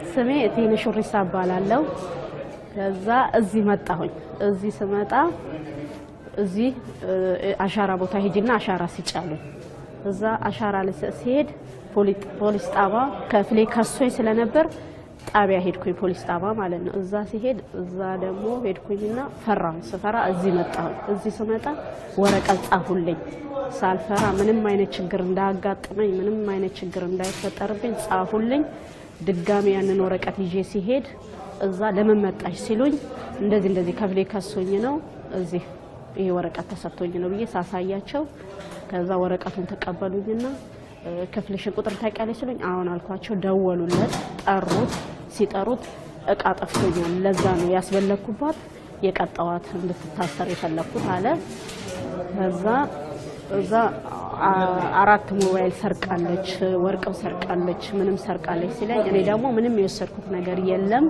ስሜ እቴነሽ ሹሪሳ እባላለሁ። ከዛ እዚህ መጣሁኝ። እዚህ ስመጣ እዚህ አሻራ ቦታ ሄጅና አሻራ ሲጫሉኝ እዛ አሻራ ላይ ሲሄድ ፖሊስ ጣባ ከፍሌ ከሶኝ ስለነበር ጣቢያ ሄድኩኝ፣ ፖሊስ ጣባ ማለት ነው። እዛ ሲሄድ እዛ ደግሞ ሄድኩኝና ፈራሁ። ስፈራ እዚህ መጣሁኝ። እዚህ ስመጣ ወረቀት ጻፉልኝ። ሳልፈራ ምንም አይነት ችግር እንዳያጋጥመኝ ምንም አይነት ችግር እንዳይፈጠርብኝ ጻፉልኝ። ድጋሚ ያንን ወረቀት ይዤ ሲሄድ እዛ ለምን መጣሽ ሲሉኝ እንደዚህ እንደዚህ ከፍሌ ከሶኝ ነው እዚህ ይሄ ወረቀት ተሰጥቶኝ ነው ብዬ ሳሳያቸው ከዛ ወረቀቱን ተቀበሉኝና ክፍልሽን ቁጥር ታውቂያለሽ ሲሉኝ አሁን አልኳቸው። ደወሉለት፣ ጠሩት። ሲጠሩት እቃ ጠፍቶኛል፣ ለዛ ነው ያስበለኩባት የቀጠዋት እንድትታሰር የፈለኩት አለ። ከዛ እዛ አራት ሞባይል ሰርቃለች፣ ወርቅም ሰርቃለች፣ ምንም ሰርቃለች ሲለኝ እኔ ደግሞ ምንም የወሰድኩት ነገር የለም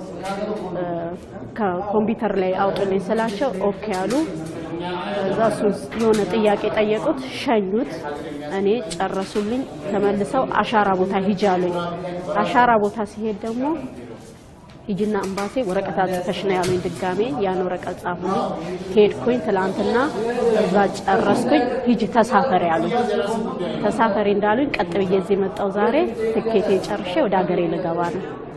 ከኮምፒውተር ላይ አውጡልኝ ስላቸው ኦኬ አሉ። እዛ እሱ የሆነ ጥያቄ ጠየቁት፣ ሸኙት። እኔ ጨረሱልኝ። ተመልሰው አሻራ ቦታ ሂጂ አሉኝ። አሻራ ቦታ ሲሄድ ደግሞ ሂጂና እምባሴ ወረቀት አጽፈሽ ነው ያሉኝ። ድጋሜ ያን ወረቀት ጻፉልኝ። ሄድኩኝ። ትላንትና እዛ ጨረስኩኝ። ሂጂ ተሳፈሪ አሉኝ። ተሳፈሪ እንዳሉኝ ቀጥ ብዬ እዚህ መጣሁ። ዛሬ ትኬቴ ጨርሼ ወደ ሀገሬ ልገባ ነው።